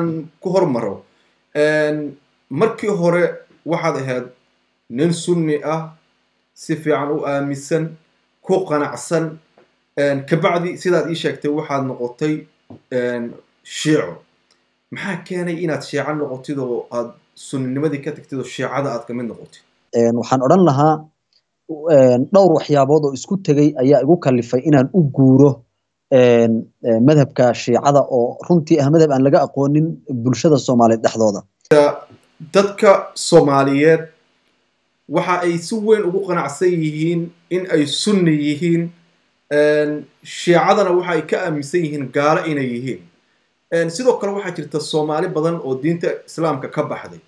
ku hormaro markii hore waxaad ahayd nin sunni ah si fiican u aaminsan ku qanacsan kabacdi sidaad ii sheegtay waxaad noqotay shiico maxaa keenay inaad shiico noqotid oo aad sunninimadii ka tagtid oo shiicada aad kamid noqotid waxaan odhan lahaa dhowr waxyaabood oo isku tegey ayaa igu kalifay inaan u guuro madhabka shiicada oo runtii ah madhab aan laga aqoonin bulshada soomaaliyeed dhexdooda dadka soomaaliyeed waxa ay si weyn ugu qanacsan yihiin in ay sunni yihiin shiicadana waxa ay ka aaminsan yihiin gaalo inay yihiin sidoo kale waxaa jirta soomaali badan oo diinta islaamka ka baxday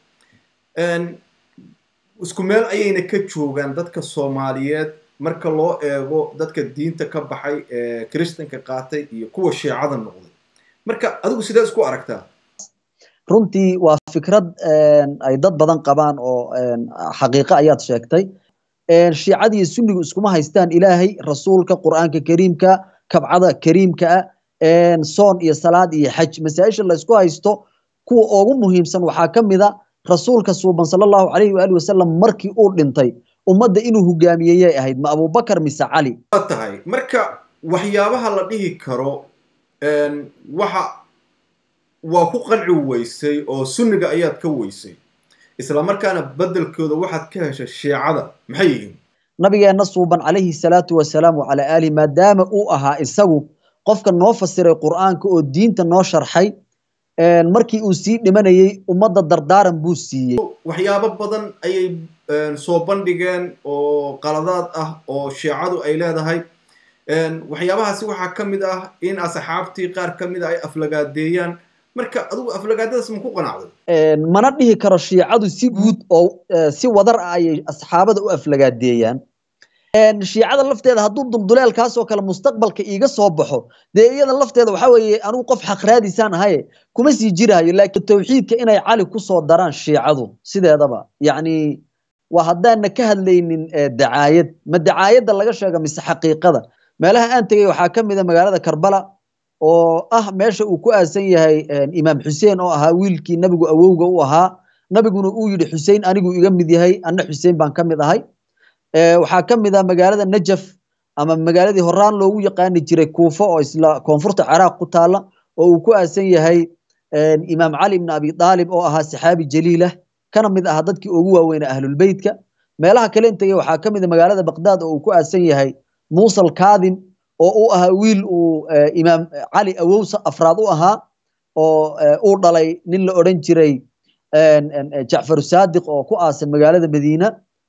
isku meel ayayna ka joogaan dadka soomaaliyeed marka loo eego dadka diinta ka baxay ee kiristanka qaatay iyo kuwa shiicada noqday marka adigu sidee isku aragtaa runtii waa fikrad ay dad badan qabaan oo xaqiiqo ayaad sheegtay shiicada iyo sunnigu iskuma haystaan ilaahay rasuulka qur'aanka kariimka kabcada kariimka ah soon iyo salaad iyo xaj masaa-isha laysku haysto kuwa ugu muhiimsan waxaa ka mid a rasuulka suuban sala allahu calayhi waali wasalam markii uu dhintay ummadda inuu hogaamiyeyay ahayd ma abubakar mise cali waa tahay marka waxyaabaha la dhihi karo waxa waa ku qanci weysay oo sunniga ayaad ka weysay islamarkaana beddelkooda waxaad ka heshay shiicada maxay yihiin nabigeenna suuban calayhi salaatu wasalaam wacalaa aalihi maadaama uu ahaa isagu qofka noo fasiray qur'aanka oo diinta noo sharxay markii uu sii dhimanayey ummadda dardaaran buu siiyey waxyaabo badan ayay soo bandhigeen oo qaladaad ah oo shiicadu ay leedahay waxyaabahaasi waxaa ka mid ah in asxaabtii qaar ka mid a ay aflagaadeeyaan marka adigu aflagaadadaas ma ku qanacday mana dhihi karo shiicadu si guud oo si wadar ah ayay asxaabada u aflagaadeeyaan shiicada lafteeda hadduu dulduleelkaasoo kale mustaqbalka iiga soo baxo dee iyada lafteeda waxa weeye anugu qof xaqraadisaan ahaye kuma sii jirahayo laakiin tawxiidka inay cali kusoo daraan shiicadu sideedaba yacni waa haddaana ka hadlaynin dacaayad ma dacaayadda laga sheega mise xaqiiqada meelaha aan tegey waxaa ka mid a magaalada karbala oo ah meesha uu ku aasan yahay imaam xuseen oo ahaa wiilkii nabigu awowga u ahaa nabiguna uu yidhi xusein anigu iga mid yahay anna xuseen baan ka mid ahay waxaa ka mid ah magaalada najaf ama magaaladii horaan loogu yaqaani jiray kuufo oo isla koonfurta ciraaq ku taala oo uu ku aasan yahay imaam cali ibn abi aalib oo ahaa saxaabi jaliilah kana mid ahaa dadkii ugu waaweynaa ahlulbeytka meelaha kale intagey waxaa ka mid a magaalada baqdaad oo uu ku aasan yahay muuse alkaadim oo uu ahaa wiil uu imaam cali awowsa afraad u ahaa oo uu dhalay nin la odhan jiray jacfar saadiq oo ku aasan magaalada madiina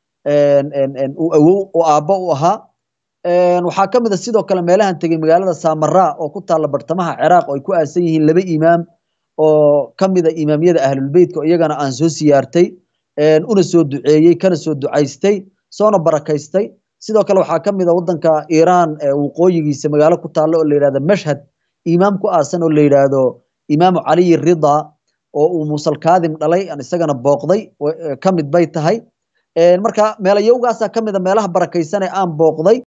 uu awow oo aabbo u ahaa waxaa ka mid a sidoo kale meelahan tegey magaalada samara oo ku taalla bartamaha ciraaq oo ay ku aasan yihiin laba imaam oo ka mid a imaamyada ahlulbeytka oo iyagana aan soo siyaartay una soo duceeyey kana soo ducaystay soona barakaystay sidoo kale waxaa ka mid a waddanka iiraan waqooyigiisa magaalo ku taalla oo la yidhahdo mashhad imaam ku aasan oo la yidhaahdo imaamu caliyi rida oo uu muusalkaadim dhalay aan isagana booqday ka mid bay tahay marka meelayowgaasaa ka mid a meelaha barakaysan ee aan booqday